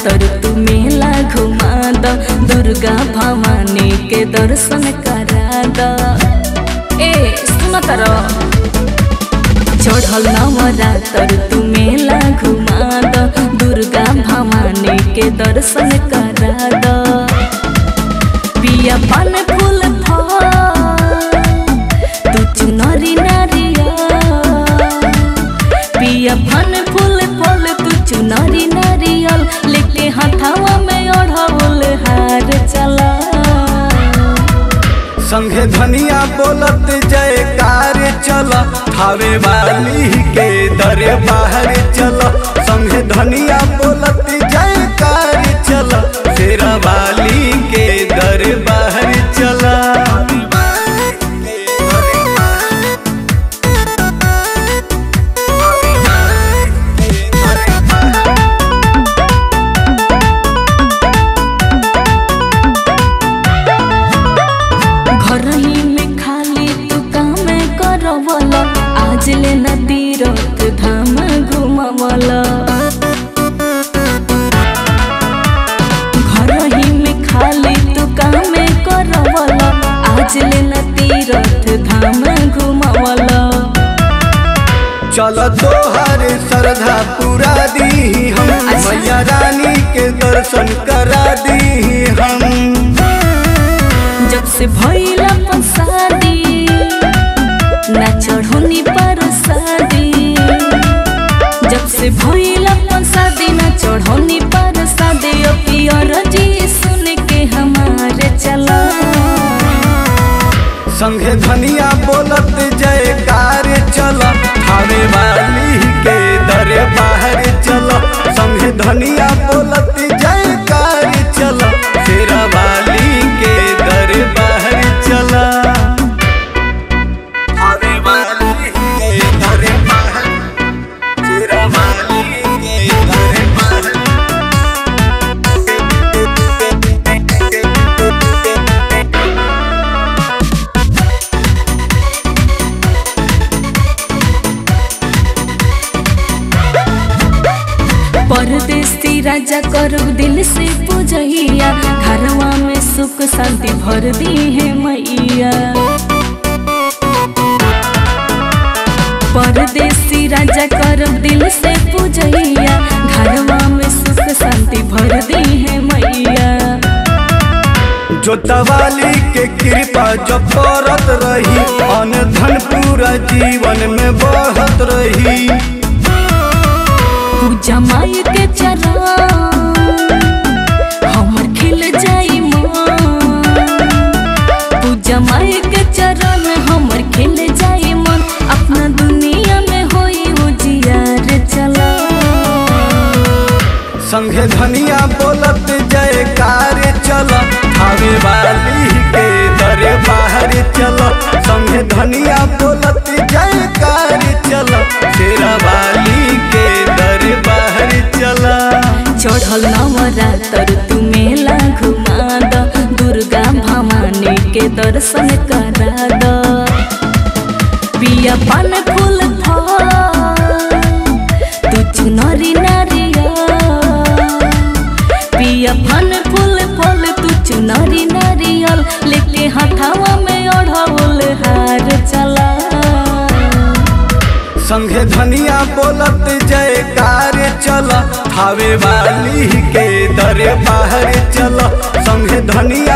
नवरात्र तू मेला घुमा द दुर्गा भवानी के दर्शन करा द ए सुन तर चढ़ल नवरात्र तू मेला घुमा द दुर्गा भवानी के दर्शन करा द पिया पान फूल फल तू चुनरी नारिया पिया फन फूल फल तू चुनरी नारियल लेके हथावा में ओढ़ौल हार चला संघे धनिया बोलत जयकार चल थावे वाली के दरे बाहर चल संघे धनिया बोलत जयकार चल तेरा वाली के दरे बाहर चल घर ही में खाली तू काम करवल आज ले न तीरथ धाम घुमवल घर ही में खाली तू काम करवल आज ले न तीरथ धाम घुमवल चल तोहर श्रद्धा पूरा दी हम अच्छा। मैया रानी के दर्शन करा दी हम जब से भइला शादी ना चढ़ोनी पर शादी जब से भइला शादी ना चढ़ोनी पर शादी ओ पियर जी सुन के हमारे चला संघे धनिया बोलत जयकार चल थावे वाली के दरे बाहर चल संघे धनिया बोलत जयकार चल तेरा वाली के दरे बाहर चल थावे वाली के दरे बाहर तेरा वाली के दरे बाहर परदेसी राजा करो दिल से पूजैया घरवा में सुख शांति भर दी है मैया परदेसी राजा करो दिल से पूजैया घरवा में सुख शांति भर दी है मैया जोतवाली के कृपा जो करत रही अन धन पूरा जीवन में बढ़त रही पूजा माई के चरण हमर खिल जाई मन पूजा माई के चरण हमर खिल जाई मन अपना दुनिया में होई उजियार चला संघे धनिया बोलत जयकार चल थावे वाली के दरे बाहर चल संघे धनिया बोलत जयकार चल तेरा वाली के दरे बाहर चल चढ़ल नवरात्र तू मेला घुमा द दुर्गा भवानी के दर्शन करा द पिया पान फूल फल तू चुनरी नारिया पिया पान फूल फल तू चुनरी नारियल लेके हथावा में ओढ़ौल हार चला संघे धनिया बोलत जयकार चल थावे वाली के दरे बाहर चल संघे धनिया